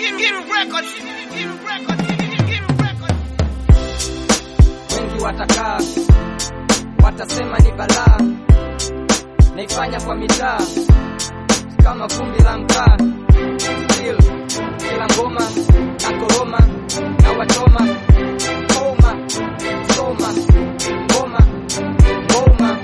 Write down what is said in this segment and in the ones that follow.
wengi watakaa watasema ni balaa naifanya kwa mitaa kama vumbi la mkaa Still, kila ngoma na koroma na wachoma koma soma ngoma ngoma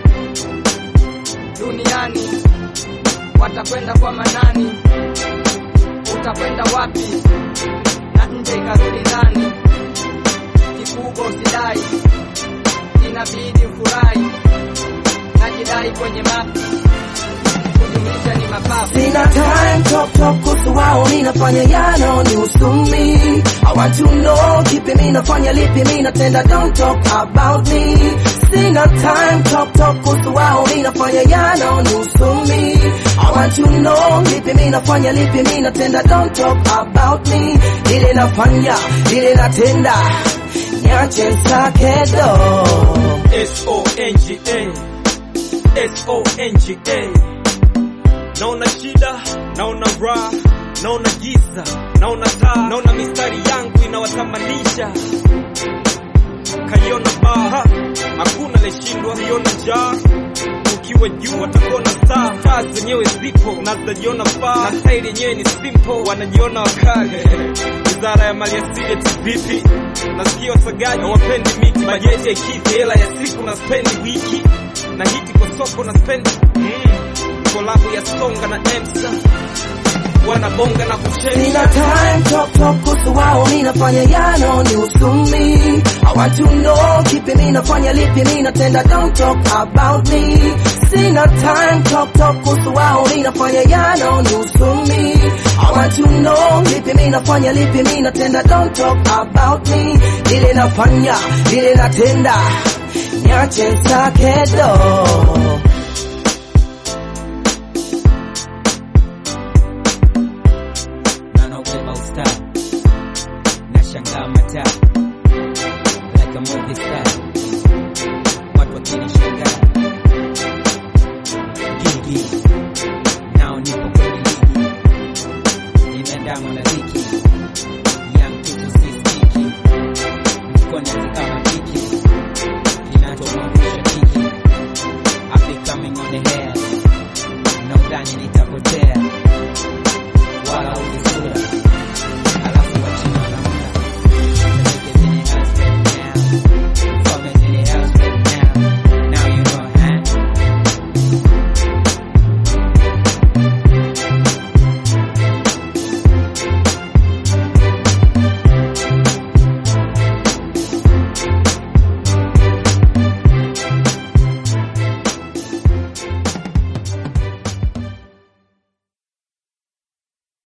duniani watakwenda kwa manani utakwenda wapi na nje ikarudi ndani kikubwa usidai inabidi ufurahi najidai kwenye mapi kujumlisha ni mapafu Sina time talk talk kuhusu wao mi nafanya yano ni usumi I want to know kipi mi nafanya lipi mi natenda don't talk about me Sina time talk talk kuhusu wao mi nafanya yano ni usumi I want to know kipi mi nafanya lipi mi natenda don't talk about me Ile nafanya ile natenda nyache sakedo S-O-N-G-A S-O-N-G-A Naona shida, naona raha, naona giza, naona taa, naona mistari yangu inawatamanisha. Kaiona baha, hakuna leshindwa, siona njaa. Ukiwa juu watakuona star, taa zenyewe zipo na zinajiona faa, na staili yenyewe ni simple, wanajiona wakali. Wizara ya maliasili eti vipi? Nasikia wasagaji hawapendi miki, bajeti ya kiti, hela ya siku na spendi wiki, na hiti kwa soko na spendi mm. Kolabo ya Songa na Emsa wanabonga na kucheza Sina time talk talk kuhusu wao mi nafanya yano ni usumi I want to know kipi mi nafanya lipi mi natenda don't talk about me Sina time talk talk kuhusu wao mi nafanya yano ni usumi I want to know kipi mi nafanya lipi mi natenda don't talk about me Ile nafanya ile natenda nyache sakedo na naubeba ustaa na shangaa mataa like a movie star watu wakinishangaa gigi nao nipo kwenye ligi nimeandamwa na